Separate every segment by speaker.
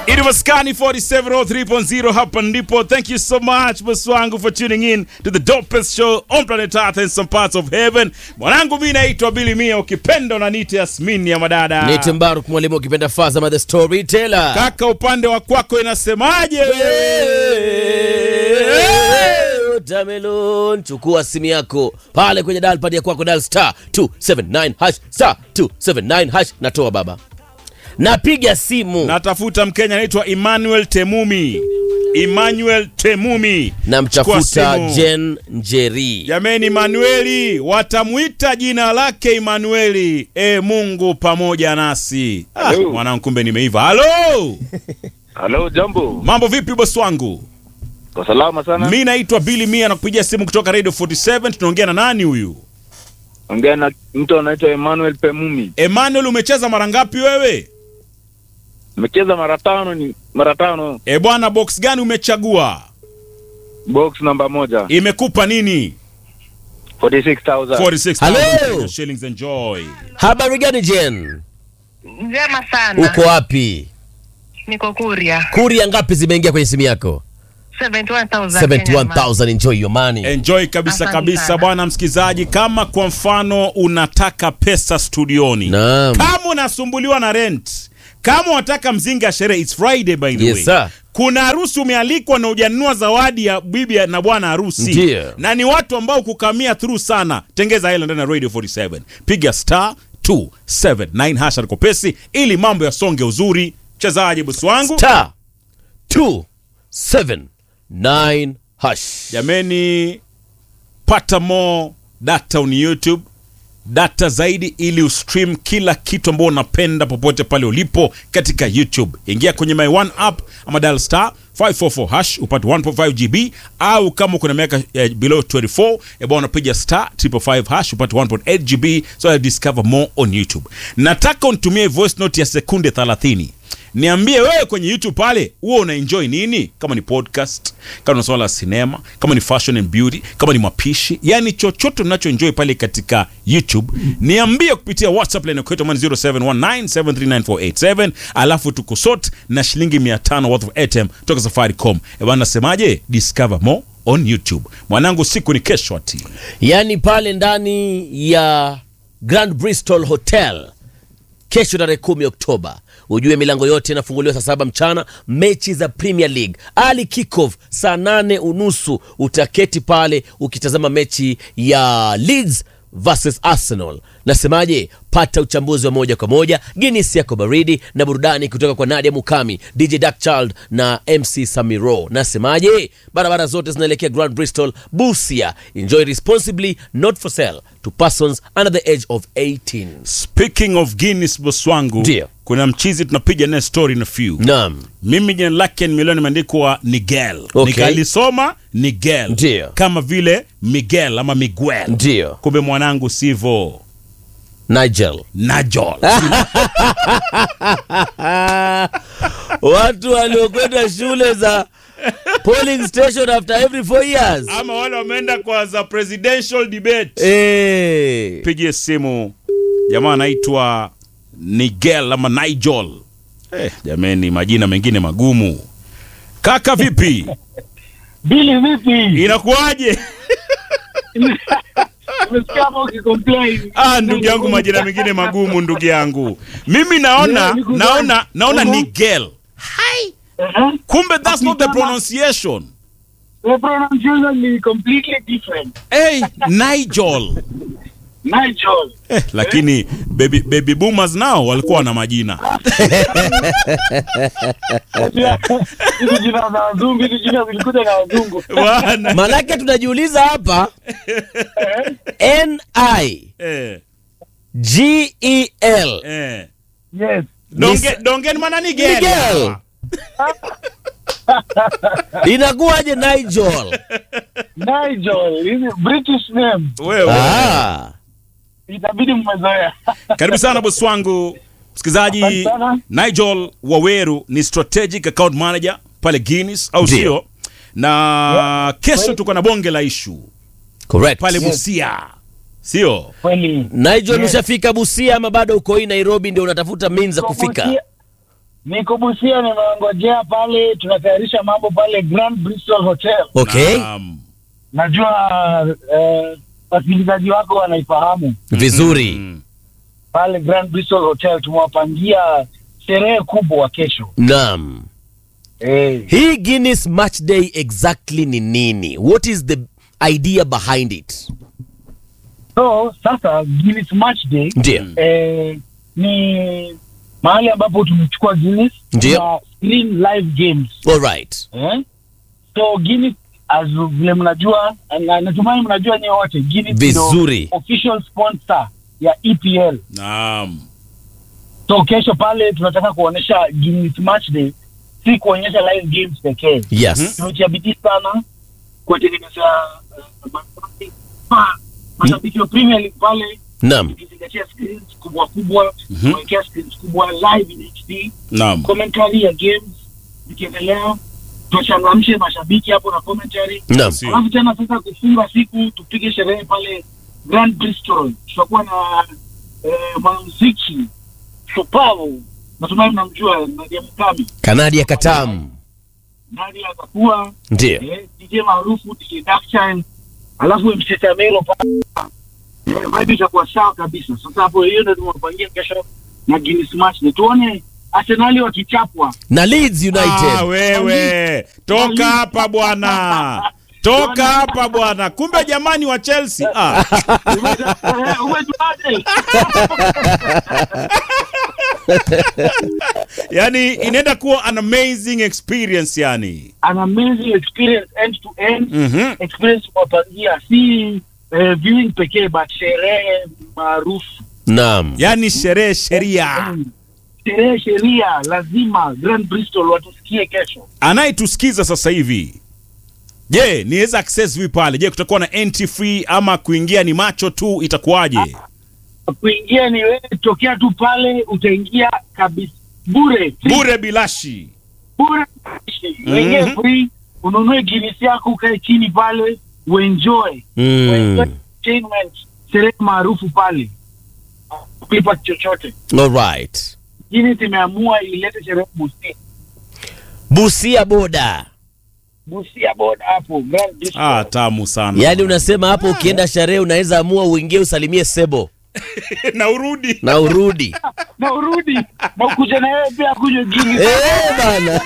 Speaker 1: It was Scani 4703.0 hapa ndipo. Thank you so much bosi wangu for tuning in to the dopest show on planet Earth and some parts of heaven. Mwanangu mimi naitwa Billy Mia, ukipenda unaniita Yasmin ya madada.
Speaker 2: Nite Mbaruk mwalimu ukipenda Fazama the storyteller.
Speaker 1: Kaka, upande wa kwako inasemaje
Speaker 2: Watermelon, chukua simu yako pale kwenye dial pad ya kwako dial star 279 hash star 279 hash natoa baba. Napiga simu
Speaker 1: Natafuta Mkenya anaitwa Emmanuel Temumi. Emmanuel Temumi. Chukua
Speaker 2: namtafuta
Speaker 1: simu.
Speaker 2: Jen Njeri.
Speaker 1: Jameni, Manueli watamwita jina lake Emanueli. E Mungu pamoja nasi. Ah,
Speaker 3: Hello.
Speaker 1: mwanangu, kumbe nimeiva. Halo,
Speaker 3: Halo, jambo.
Speaker 1: mambo vipi bosi wangu?
Speaker 3: Kwa salama sana.
Speaker 1: Mi naitwa Billy Mia na kupigia simu kutoka Radio 47. Tunaongea na nani huyu?
Speaker 3: Ongea na mtu anaitwa Emmanuel Pemumi.
Speaker 1: Emmanuel, umecheza mara ngapi wewe?
Speaker 3: Nimecheza mara tano ni mara tano
Speaker 1: E bwana, box gani umechagua?
Speaker 3: box namba moja
Speaker 1: Imekupa nini?
Speaker 3: 46,000.
Speaker 1: 46,000
Speaker 2: Hello.
Speaker 1: Kenya shillings. Enjoy.
Speaker 2: Habari gani Jen?
Speaker 4: Njema sana.
Speaker 2: Uko wapi?
Speaker 4: Niko Kuria.
Speaker 2: Kuria ngapi zimeingia kwenye simu yako?
Speaker 4: 71,000. Kenya
Speaker 2: 71000 enjoy your money.
Speaker 1: Enjoy kabisa
Speaker 4: Asante
Speaker 1: kabisa
Speaker 4: sana.
Speaker 1: bwana msikizaji, kama kwa mfano unataka pesa studioni
Speaker 2: Naam.
Speaker 1: kama unasumbuliwa na rent, kama unataka mzinga ya sherehe, it's Friday by the
Speaker 2: Yes,
Speaker 1: way.
Speaker 2: sir.
Speaker 1: Kuna harusi umealikwa na hujanunua zawadi ya bibi na bwana harusi,
Speaker 2: Ndiyo.
Speaker 1: na ni watu ambao kukamia through sana. Tengeza hela ndani ya Radio 47, piga star 279 hasha kopesi ili mambo yasonge uzuri. Mchezaji bosi wangu,
Speaker 2: Star 279 hash.
Speaker 1: jameni, pata more data on YouTube data zaidi ili ustream kila kitu ambao unapenda popote pale ulipo katika YouTube. Ingia kwenye My One app ama dial star 544 hash upate 1.5 GB au kama kuna miaka eh, below 24 eh, bwana unapiga star 555 hash upate 1.8 GB so I discover more on YouTube. Nataka unitumie voice note ya sekunde 30 niambie wewe kwenye youtube pale huo una enjoy nini kama ni podcast kama ni swala la sinema kama ni fashion and beauty kama ni mapishi yani chochote unachoenjoy pale katika youtube niambie kupitia whatsapp line kwetu ambayo ni 0719739487 alafu tukusot na shilingi 500 worth of airtime toka safaricom ebana nasemaje discover more on youtube mwanangu siku ni kesho ati
Speaker 2: yaani pale ndani ya Grand Bristol Hotel kesho tarehe kumi Oktoba, ujue milango yote inafunguliwa saa saba mchana. Mechi za Premier League ali kickoff saa nane unusu utaketi pale ukitazama mechi ya Leeds versus Arsenal. Nasemaje? Pata uchambuzi wa moja kwa moja, Guinness yako baridi na burudani kutoka kwa Nadia Mukami, DJ Darkchild na MC Samiro. Nasemaje? Barabara zote zinaelekea Grand Bristol, Busia. Enjoy responsibly, not for sale to persons under the age of 18.
Speaker 1: speaking of guinness boss wangu
Speaker 2: Ndio.
Speaker 1: kuna mchizi tunapiga naye story na few
Speaker 2: Naam.
Speaker 1: mimi jina lake nimeliona imeandikwa Nigel
Speaker 2: Okay.
Speaker 1: nikalisoma Nigel
Speaker 2: Ndio.
Speaker 1: kama vile Miguel ama Miguel
Speaker 2: Ndio.
Speaker 1: kumbe mwanangu sivo
Speaker 2: Nigel.
Speaker 1: Najol
Speaker 2: Watu waliokwenda shule za polling station after every four years.
Speaker 1: ama wale wameenda kwa za presidential debate
Speaker 2: Eh.
Speaker 1: pigie simu jamaa anaitwa Nigel ama Nigel eh, jameni majina mengine magumu kaka vipi
Speaker 5: Bili vipi?
Speaker 1: inakuwaje
Speaker 5: Umesikia hapo ukicomplain.
Speaker 1: ah ndugu yangu majina mengine magumu ndugu yangu mimi naona
Speaker 5: Yeah, niko
Speaker 1: naona
Speaker 5: fine.
Speaker 1: naona
Speaker 5: Mhm.
Speaker 1: Nigel
Speaker 5: Uh-huh.
Speaker 1: kumbe that's not the
Speaker 5: Akisema-
Speaker 1: pronunciation
Speaker 5: The pronunciation ni completely different.
Speaker 1: hey Nigel
Speaker 5: Nigel.
Speaker 1: eh, lakini baby, baby boomers nao walikuwa na majina
Speaker 5: Hizi jina za wazungu, hizi jina zilikuja na wazungu.
Speaker 1: bwana
Speaker 2: Manake tunajiuliza hapa N I
Speaker 1: eh,
Speaker 2: G E L
Speaker 1: eh.
Speaker 5: Yes.
Speaker 1: Donge,
Speaker 2: Nis-
Speaker 1: dongen mana Nigel
Speaker 2: Nigel. inakuwaje Nigel?
Speaker 5: Nigel. Hizi British name.
Speaker 1: wewe
Speaker 2: Ah.
Speaker 5: Itabidi mmezoea.
Speaker 1: karibu sana bosi wangu msikilizaji
Speaker 5: Asante sana.
Speaker 1: Nigel Waweru ni strategic account manager pale Guinness au
Speaker 2: Ndio.
Speaker 1: sio na kesho tuko na bonge la ishu
Speaker 2: Correct.
Speaker 1: pale Busia sio
Speaker 5: Kweli.
Speaker 2: Nigel
Speaker 5: Yes.
Speaker 2: ushafika Busia ama bado uko hii Nairobi ndio unatafuta means za kufika?
Speaker 5: Busia- Niko Busia, nimewangojea pale, tunatayarisha mambo pale Grand Bristol Hotel.
Speaker 2: Okay,
Speaker 1: Naam.
Speaker 5: Najua eh, wasikilizaji wako wanaifahamu
Speaker 2: vizuri.
Speaker 1: Mm.
Speaker 5: pale Grand Bristol Hotel. Tumewapangia sherehe kubwa kesho.
Speaker 2: Naam.
Speaker 5: Eh,
Speaker 2: Hii Guinness Match Day exactly ni nini? What is the idea behind it?
Speaker 5: so sasa Guinness Match Day
Speaker 2: Ndio.
Speaker 5: eh, ni mahali ambapo tumechukua Guinness
Speaker 2: Ndio.
Speaker 5: na screen live games
Speaker 2: All right.
Speaker 5: eh? so Guinness as vile mnajua na natumai mnajua nyewe wote Guinness
Speaker 2: Vizuri.
Speaker 5: ndio official sponsor ya EPL
Speaker 1: Naam.
Speaker 5: so kesho pale tunataka kuonyesha Guinness Match Day si kuonyesha live games pekee
Speaker 2: Yes.
Speaker 5: tumetia bidii sana kuwatengeneza uh, mashabiki- ma- mashabiki wa Premier League pale
Speaker 2: Naam.
Speaker 5: tukizingatia screens kubwa kubwa
Speaker 1: Mhm.
Speaker 5: kuwekea screens kubwa live in HD
Speaker 1: Naam.
Speaker 5: commentary ya games zikiendelea tuwachangamshe mashabiki hapo na commentary
Speaker 2: Naam.
Speaker 1: Sio.
Speaker 5: alafu tena sasa kufunga siku tupige sherehe pale Grand Bristol tutakuwa na eh, mwanamuziki shupavu natumai mnamjua Nadia Mukami
Speaker 2: Kanadia Katam.
Speaker 5: Nadia atakuwa
Speaker 2: Ndio.
Speaker 5: eh, DJ maarufu DJ Darkshine alafu MC Samelo pale eh, vibe itakuwa sawa kabisa sasa hapo hiyo ndio tumewapangia kesho na Guinness match ni tuone Arsenali wakichapwa
Speaker 2: Na Leeds
Speaker 1: Ah,
Speaker 2: United.
Speaker 1: wewe toka hapa bwana, toka hapa bwana. Kumbe jamani wa Chelsea ah.
Speaker 5: Eh, umejuaje?
Speaker 1: Yani inaenda kuwa an amazing experience yani.
Speaker 5: an amazing experience end to end
Speaker 1: Mhm.
Speaker 5: experience kuwapangia si eh, viewing pekee but sherehe maarufu
Speaker 2: Naam.
Speaker 1: Yani sherehe sheria.
Speaker 5: Mm. sherehe sheria lazima Grand Bristol watusikie kesho
Speaker 1: Anayetusikiza sasa hivi, je, niweza access vipi pale? Je, kutakuwa na entry free ama kuingia ni macho tu, itakuwaje?
Speaker 5: kuingia ni wewe tokea tu pale utaingia kabisa bure free.
Speaker 1: Bure bilashi.
Speaker 5: bure uingie
Speaker 1: Mhm.
Speaker 5: free ununue Guinness yako ukae chini pale uenjoy
Speaker 2: Mm.
Speaker 5: Uenjoy entertainment sherehe maarufu pale kulipa chochote
Speaker 2: All right.
Speaker 5: Guinness imeamua ilete sherehe Busia
Speaker 2: Busia boda.
Speaker 5: Busia board hapo Grand Bristol.
Speaker 1: Ah, tamu sana.
Speaker 2: Yaani unasema hapo ukienda sherehe unaweza amua uingie usalimie Sebo
Speaker 1: na urudi.
Speaker 2: na urudi.
Speaker 5: na urudi na ukuja na yeye pia kunywa Guinness
Speaker 2: Eh bana.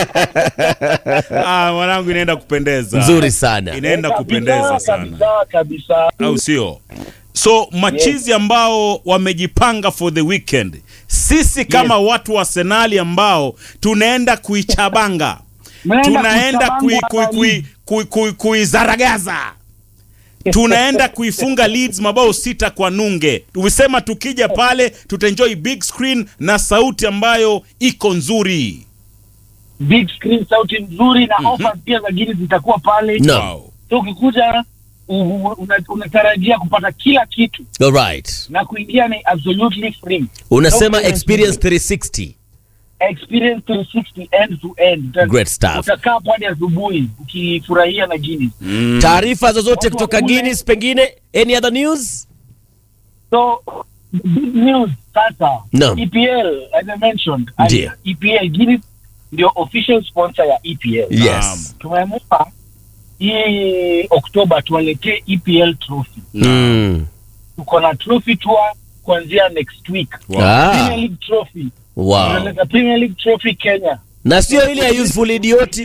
Speaker 1: Ah, mwanangu inaenda kupendeza.
Speaker 2: Nzuri sana.
Speaker 1: Inaenda
Speaker 5: Kabisa,
Speaker 1: kupendeza sana.
Speaker 5: kabisa kabisa
Speaker 1: Au sio? So machizi ambao wamejipanga for the weekend, sisi kama watu wa Arsenali ambao tunaenda kuichabanga,
Speaker 5: Mnaenda
Speaker 1: tunaenda kui,
Speaker 5: kuchabanga
Speaker 1: kui, kui, kui, kui, kuizaragaza tunaenda kuifunga Leeds mabao sita kwa nunge. Tumesema tukija pale tutaenjoy big screen na sauti ambayo iko nzuri.
Speaker 5: big screen sauti nzuri na offers pia za Guinness zitakuwa pale
Speaker 2: No.
Speaker 1: Wow.
Speaker 5: so ukikuja u- u- una- unatarajia kupata kila kitu
Speaker 2: All right.
Speaker 5: na kuingia ni absolutely free
Speaker 2: Unasema
Speaker 5: No
Speaker 2: experience 360.
Speaker 5: experience 360 end to end Uta-
Speaker 2: Great stuff.
Speaker 5: utakaa hapo hadi asubuhi ukifurahia na Guinness
Speaker 2: Taarifa zozote
Speaker 5: Watu
Speaker 2: kutoka
Speaker 5: wakule.
Speaker 2: Guinness pengine any other news?
Speaker 5: so big news sasa
Speaker 2: Naam.
Speaker 5: EPL as I mentioned
Speaker 2: Ndiyo.
Speaker 5: EPL Guinness ndio official sponsor ya EPL
Speaker 2: Yes.
Speaker 5: tumeamua hii Oktoba tuwaletee EPL trophy
Speaker 2: Mm.
Speaker 5: tuko na trophy tour kuanzia next week
Speaker 1: Wow.
Speaker 2: Ah,
Speaker 5: Premier League trophy
Speaker 2: wow.
Speaker 5: tunaleta Premier League trophy Kenya
Speaker 2: Na sio ile ya useful idioti.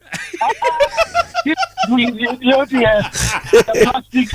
Speaker 5: yote ya ya plastic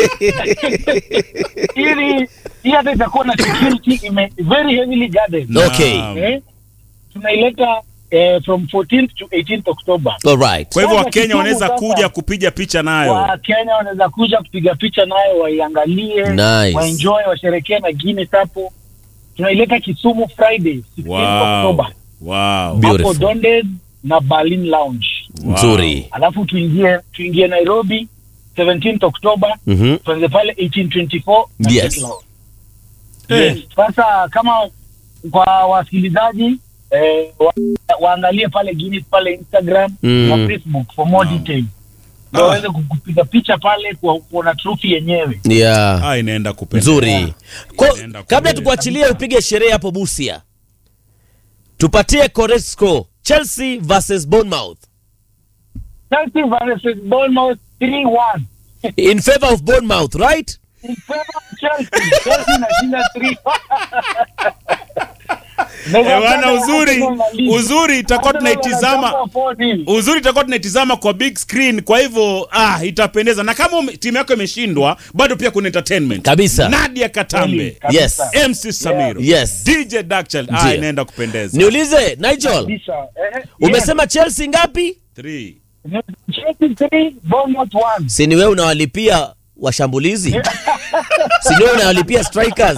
Speaker 5: ili hii hata itakuwa na security ime very heavily guarded
Speaker 2: Okay.
Speaker 1: Naam.
Speaker 5: eh tunaileta eh, from 14th to 18th October
Speaker 2: All right.
Speaker 1: Kwa hivyo
Speaker 5: Sasa
Speaker 1: Wakenya
Speaker 5: kitumu
Speaker 1: wanaweza
Speaker 5: sasa.
Speaker 1: kuja kupiga picha nayo.
Speaker 5: wa Kenya wanaweza kuja kupiga picha nayo waiangalie
Speaker 2: Nice.
Speaker 5: waenjoy washerekee na Guinness hapo tunaileta Kisumu Friday 16th
Speaker 1: Wow.
Speaker 5: October
Speaker 1: Wow.
Speaker 5: hapo
Speaker 2: Beautiful.
Speaker 5: Donded na Berlin Lounge
Speaker 1: Wow.
Speaker 2: Nzuri.
Speaker 5: alafu tuingie tuingie Nairobi 17th October
Speaker 2: Mhm.
Speaker 5: tuanze pale 1824 na
Speaker 2: Yes.
Speaker 5: Gate Lounge.
Speaker 1: Eh.
Speaker 5: Yes. Sasa kama kwa wasikilizaji eh, wa, waangalie pale Guinness pale Instagram
Speaker 2: Mm.
Speaker 5: na Facebook for more
Speaker 1: Wow.
Speaker 5: details ndio
Speaker 1: Ah.
Speaker 5: waweze kupiga picha pale kwa kuona trophy yenyewe.
Speaker 2: Yeah.
Speaker 1: Ah, inaenda kupendeza.
Speaker 2: Nzuri. Ko,
Speaker 1: Inaenda
Speaker 2: kabla
Speaker 1: kupendeza.
Speaker 2: tukuachilie upige sherehe hapo Busia. tupatie correct score chelsea versus bournemouth
Speaker 5: Chelsea versus Bournemouth 3-1.
Speaker 2: in favor of bournemouth right
Speaker 5: In favor of Chelsea. Chelsea inashinda 3.
Speaker 1: Eh, bwana uzuri uzuri itakuwa tunaitizama uzuri itakuwa tunaitizama kwa big screen kwa hivyo ah, itapendeza na kama ume- timu yako imeshindwa bado pia kuna entertainment
Speaker 2: Kabisa.
Speaker 1: nadia katambe
Speaker 2: Yes.
Speaker 1: mc samiro
Speaker 2: Yes.
Speaker 1: dj Dakchal, ah,
Speaker 2: Ndiyo.
Speaker 1: inaenda kupendeza
Speaker 2: niulize nigel umesema chelsea ngapi
Speaker 1: Three.
Speaker 5: Chelsea 3, Bournemouth 1.
Speaker 2: si ni wewe unawalipia washambulizi si ni wewe unawalipia strikers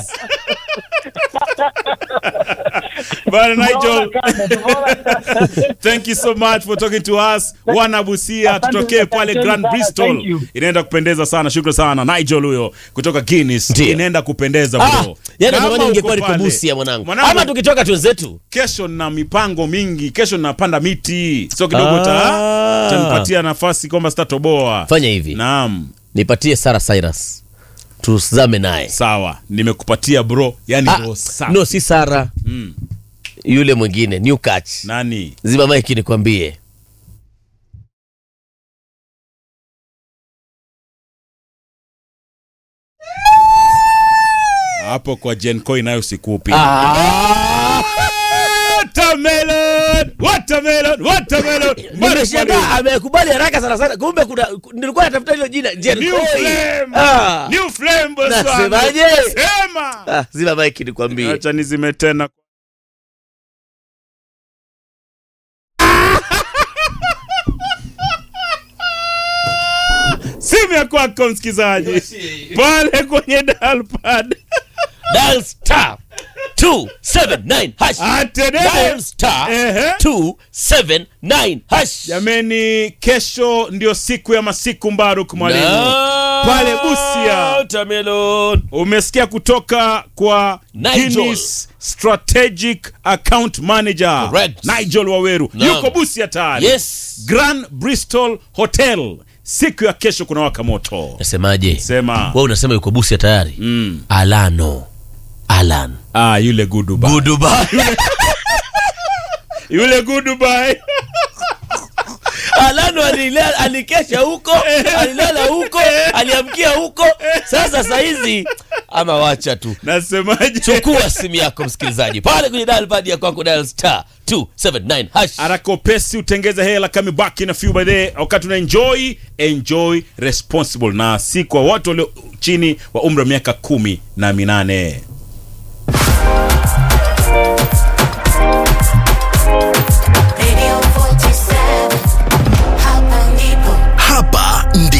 Speaker 1: Bwana Nigel,
Speaker 5: Tumeona kama, tumeona.
Speaker 1: thank you so much for talking to us wana busia
Speaker 5: Asante
Speaker 1: tutokee pale
Speaker 5: asanteni
Speaker 1: grand
Speaker 5: sana,
Speaker 1: bristol
Speaker 5: thank you.
Speaker 1: inaenda kupendeza sana shukrani sana nigel huyo kutoka guinness
Speaker 2: Ndiyo.
Speaker 1: inaenda kupendeza
Speaker 2: ah,
Speaker 1: bro
Speaker 2: yani
Speaker 1: Kama
Speaker 2: natamani
Speaker 1: uko
Speaker 2: ingekuwa niko
Speaker 1: pale-
Speaker 2: busia mwanangu
Speaker 1: Mwanangu,
Speaker 2: ama tukitoka twenzetu
Speaker 1: kesho na mipango mingi kesho napanda miti sio kidogo
Speaker 2: Ah.
Speaker 1: ta tanipatia nafasi kwamba sitatoboa
Speaker 2: fanya hivi
Speaker 1: naam
Speaker 2: nipatie sara cyrus tuzame naye
Speaker 1: sawa nimekupatia bro yani
Speaker 2: ah,
Speaker 1: bro safi.
Speaker 2: no si sara
Speaker 1: Mm.
Speaker 2: yule mwingine new catch
Speaker 1: nani
Speaker 2: zima maiki nikwambie
Speaker 1: hapo kwa jenco inayo sikupi
Speaker 2: ah,
Speaker 1: watermelon watermelon watermelon
Speaker 2: nimeshangaa amekubali haraka sana sana kumbe kuna nilikuwa natafuta hilo jina Jen
Speaker 1: New
Speaker 2: Koy.
Speaker 1: flame.
Speaker 2: Ah.
Speaker 1: New flame boss wangu.
Speaker 2: Nasemaje?
Speaker 1: Sema.
Speaker 2: Ah, zima maiki nikwambie
Speaker 1: Acha nizime tena. Simu ya kwako msikizaji pale kwenye dalpad
Speaker 2: dial star 279 hash dial
Speaker 1: atenene
Speaker 2: star
Speaker 1: Ehe.
Speaker 2: 279 hash
Speaker 1: jameni kesho ndio siku ya masiku mbaruk mwalimu
Speaker 2: Na-
Speaker 1: Pale Busia.
Speaker 2: Watermelon.
Speaker 1: umesikia kutoka kwa
Speaker 2: Nigel.
Speaker 1: Guinness strategic account manager
Speaker 2: Correct.
Speaker 1: nigel waweru
Speaker 2: Naam.
Speaker 1: yuko busia tayari
Speaker 2: yes
Speaker 1: grand bristol hotel siku ya kesho kuna waka moto
Speaker 2: nasemaje
Speaker 1: sema
Speaker 2: we unasema yuko busia tayari
Speaker 1: mm.
Speaker 2: alano alan
Speaker 1: ah, yule guduba
Speaker 2: Goodbye.
Speaker 1: yule gudubai
Speaker 2: alano alila- alikesha huko alilala huko aliamkia huko sasa sahizi ama wacha tu
Speaker 1: nasemaje
Speaker 2: chukua simu yako msikilizaji pale kwenye dial pad ya kwako dial star 279 hash
Speaker 1: arakopesi utengeze hela kamibaki na few by the wakati una enjoy enjoy responsible na si kwa watu walio chini wa umri wa miaka kumi na minane